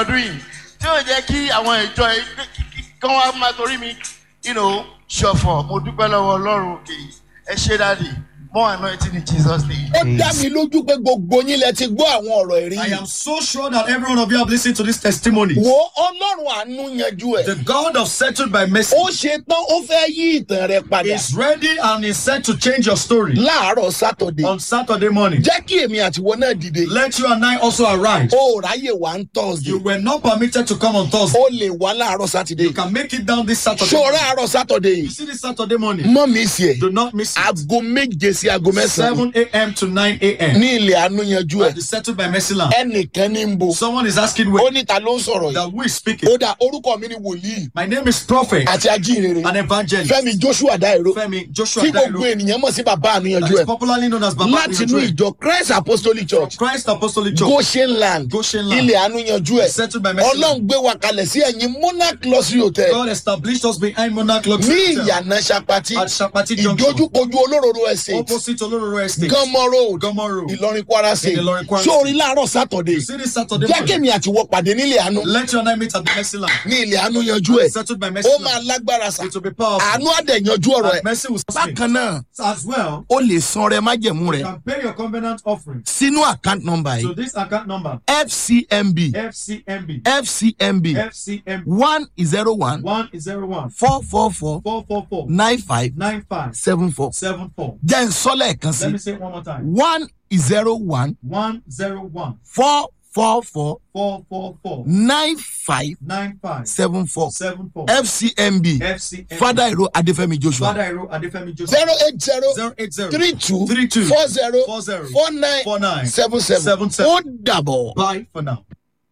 ọdún yìí tí yóò jẹ́ kí àwọn ìjọ kan wá máa torí mi you know, ṣọ̀fọ̀ mo dúpẹ́ lọ́wọ́ ọlọ́run òkè ẹ ṣe dáàdì more anointing in jesus name. ó dá mi lójú pé gbogbo yín lẹ ti gbọ́ àwọn ọ̀rọ̀ ẹ̀rí I yìí. am so sure that every one of you have listened to this testimony. wo ọlọ́run àánú yanjú ẹ̀. The God of settled by mercy ó ṣe tán ó fẹ́ yí ìtàn rẹ padà is ready and is set to change your story láàárọ̀ sátọ̀dé. on Saturday morning. jẹ́ kí èmi àtiwọ́ náà dìde. Let you and I also arise. ó ráyè wá ń You tọ́sídẹ̀ẹ́. were not permitted to come on Thursday. ó lè wá láàárọ̀ sátidé. You can make it down this Saturday. ṣòro àárọ̀ sátọ̀dé You see this Saturday morning. mọ́ mi sí ẹ̀. Do not miss it. aago méje sí aago mẹ́sàn-án 7 a.m. to 9 a.m. ní ilẹ̀ àánú yanjú ẹ̀. At the settled by mercy land. ẹnìkan ní ń bo. Someone is asking ó where ní ta ló ń sọ̀rọ̀ yìí. that we is speaking. ó dà orúkọ mi ni wòlíì My name is Prophet àti ajínrere and Evangelist fẹ́mi joshua dairo Femi Joshua tí gbogbo Dairo. ènìyàn mọ̀ sí bàbá àánú That yanjú is ẹ̀. popularly known as Baba láti inú Iyanju. ìjọ christ apostolic church Christ Apostolic Church. goshen land Goshen land. ilẹ̀ àánú yanjú ẹ̀ Settled by mercy. ọlọ́run gbé wa kalẹ̀ sí ẹ̀yìn monarch luxury hotel God established us behind Monarch Luxury ní Hotel ìyànà sapati at Shapati Junction. ìdójúkojú olóróró estate Opposite Olororo Estate. gánmọ road Gánmọ Road. ìlọrin kwara state Ìlọrin, Kwara sórí láàárọ̀ sátọ̀dé You see this Saturday jẹ́ morning. kémi àtiwọ́ pàdé nílẹ̀ àánú Let your name meet at the mercy land. ní ilẹ̀ àánú yanjú ẹ̀ Settled by mercy ó land. máa lágbára sà It will be powerful. àánú àdẹ̀ yanjú ọ̀rọ̀ And ẹ̀ mercy will speak. bákan náà As well, ó lè san rẹ májẹ̀mú rẹ you can pay your covenant offering sínú account number to yìí this account number fcmb FCMB fcmb FCMB one zero one one zero one four four four four four four nine five nine five seven four seven four. jẹ́ ń sọ lẹ́ẹ̀kan Let me sí say it one more time. one zero one One zero one four four four four four four nine five nine five seven four seven four fcmb FCMB. fada iro adefemi joshua Father Ero Adefemi Joseph. zero eight zero Zero eight zero three two three two four zero four zero four nine four nine seven seven seven seven. ó dàbọ̀. Bye for now.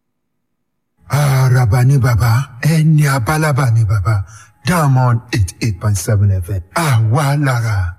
Àràbà ni bàbá, ẹni abálábà ni bàbá, Diamond eight eight point seven FM, àwa lára.